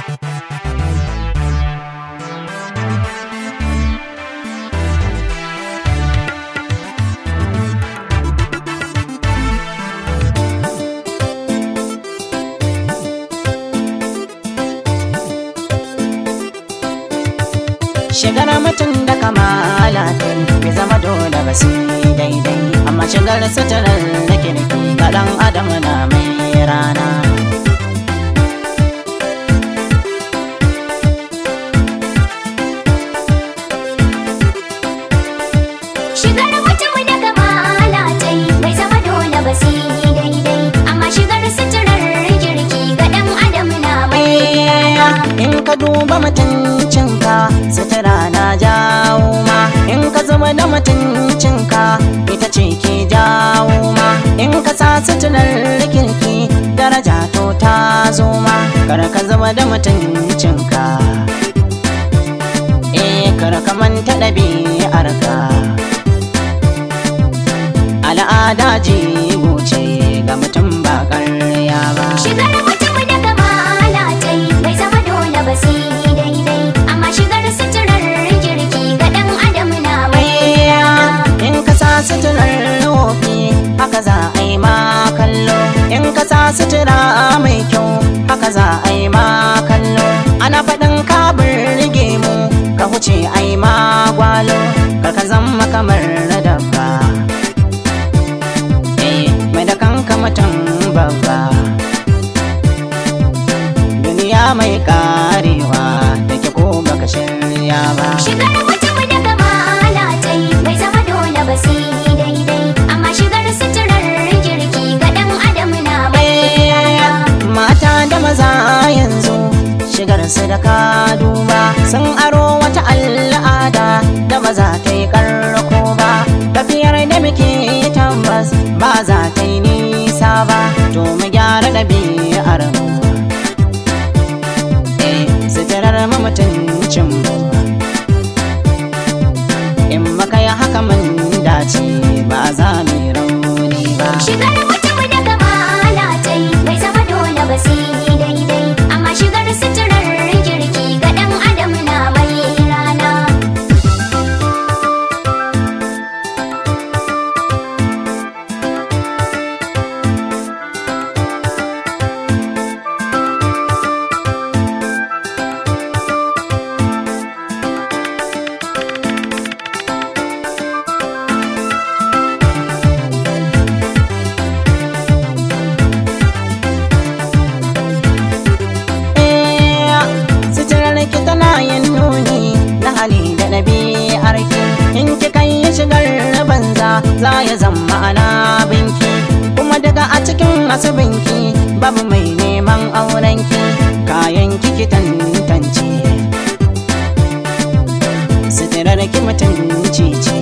shigar mutum da kamala dai bai zama dole ba sai daidai amma shigar suturar da kirki ga dan adam na mai rana Shigar mutum da kamala ta yi bai zama dole ba sai daidai amma shigar suturar kirki ga ɗan adam na mai rana. in ka duba mutuncinka sutura na jawo ma in ka zama da mutuncinka ita ce ke jawo ma in ka sa suturar kirki daraja to ta zo ma kar ka zama da mutuncinka eh kar ka manta ɗabi'arka al'ada jigo ce ga mutum ba ƙarya ba Shigar mutum da kamala ta yi bai zama dole ba sai daidai amma shigar suturar kirki ga ɗan adam na mai rana. in ka sa suturar wofi haka za a yi ma kallo in ka sa sutura mai kyau haka za a yi ma kallo ana faɗin ka burge mu ka huce a yi ma gwalo kar ka zama kamar na dabba eh mai da kanka mutum babba duniya mai karewa da ke ko baka shirya ba Shigar mutum da kamala ta yi bai zama dole ba sai daidai amma shigar suturar kirki ga ɗan adam na mai rana. mata da maza yanzu shigar su da ka duba sun aro wata al'ada da ba za ta yi karko ba tafiyar da muke tabbas ba za ta yi nisa ba to mu gyara ɗabi'ar mu eh suturar mu mutuncin mu in maka yi haka mun dace ba za mu yi rauni ba Shigar mutum da kamala ta yi bai zama dole ba sai daidai amma shigar suturar kirki ga ɗan adam na mai rana. Suturar ki tana yin nuni na hali da ɗabi'ar ki in ki kai shigar banza za ya zama ana binki kuma daga a cikin asibinki babu mai neman aurenki kayan ki tantance suturar ki mutunci ce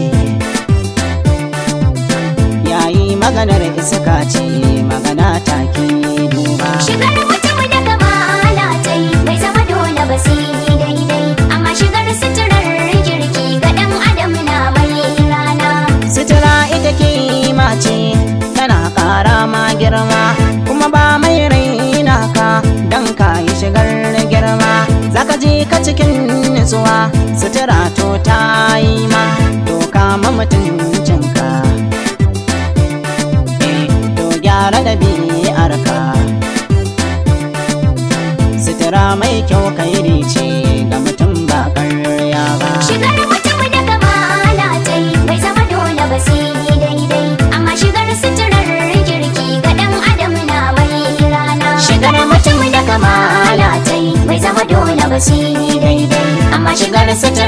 yayi maganar iska ce magana ta ki duba Shigar mutum da kamala ta yi bai zama dole ba sai daidai amma shigar suturar kirki ga ɗan adam na mai rana. Sutura ita kima ce tana ƙara ma girma kuma ba mai raina ka don ka yi shigar girma zaka je ka cikin nutsuwa sutura to ta yi ma to kama mutuncinka eh to gyara ɗabi'arka sutura mai kyau kairi ce ga mutum ba ƙarya ba Shigar mutum da kamala ta yi bai zama dole ba sai daidai amma shigar suturar kirki ga ɗan adam na mai rana. Shigar mutum da kamala ta yi bai zama dole ba sai daidai amma shigar suturar